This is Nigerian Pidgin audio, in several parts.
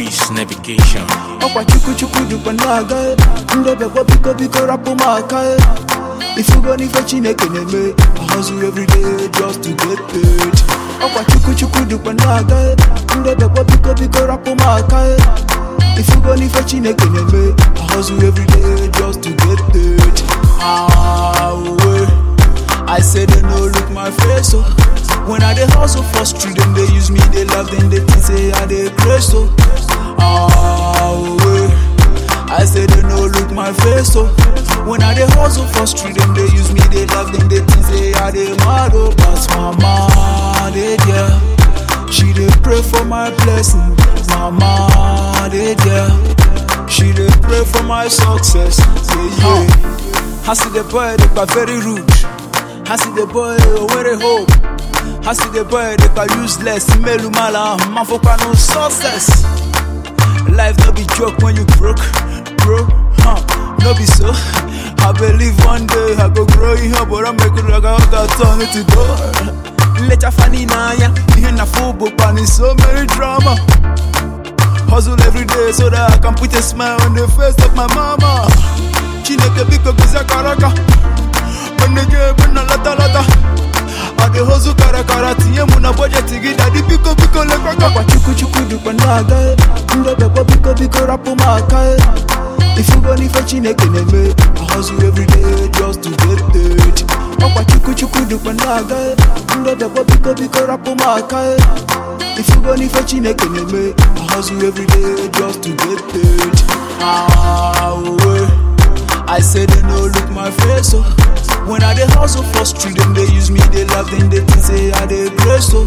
Peace Navigation. ọkwa chukwu chukwu dịkwa na-aga ndebekwa biko biko rapụ m aka ifugo n'ife chineke na-eme I hustle every day just to get paid ọkwa chukwu chukwu dịkwa na-aga ndebekwa biko biko rapụ m aka ifugo n'ife chineke na-eme I hustle every day just to get paid ah, uwe. I say they no look my face so When I dey hustle for street them they use me they love them they think say I dey crazy so Ah way I say they no look my face so When I dey hustle for street them they use me they love them they think say I dey mad oh But mama they there She dey pray for my blessing Mama they there She dey pray for my success yeah, yeah. I see the boy they are very rude I see the boy where hope. I see the boy they are useless. Melu mala, mafoka no success. Life no be joke when you broke, bro. Huh? No be so. I believe one day I go grow in here, but I make it like I got turn it to God. Let your funny na ya. In a football pan is so many drama. Hustle every day so that I can put a smile on the face of my mama. Chineke biko giza karaka. Nige ebe na lata lata I dey hustle kara kara tinye mụ na budget gị daddy biko biko lekwaka Ọkwa chukwu chukwu dịkwa na-aga ndebekwa biko biko rapụ m aka ifugo n'ife chineke na-eme I hustle every day just to get paid ọkwa chukwu chukwu dịkwa na-aga ndebekwa biko biko rapụ m aka ifugo n'ife chineke na-eme I hustle every day just to get paid ah, uwe. I say they no look my face so When I dey hustle for street them they use me they love them they think say I dey grace so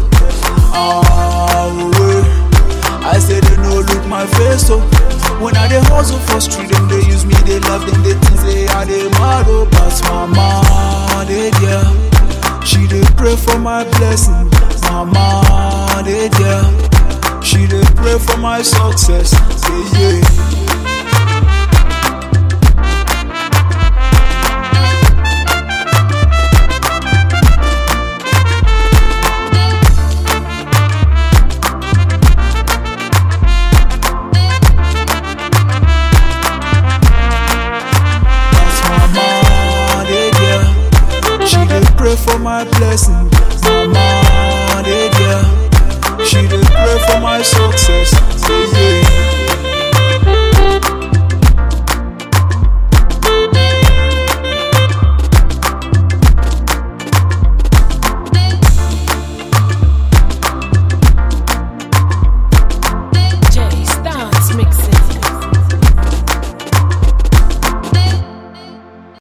Ah way I say they no look my face so When I dey hustle for street them they use me they love them they think say I dey mad oh But mama they there She dey pray for my blessing Mama they there She dey pray for my success yeah yeah That's my mama, they there. She dey pray for my blessing. Mama, they there. She dey pray for my success. Yeah, yeah.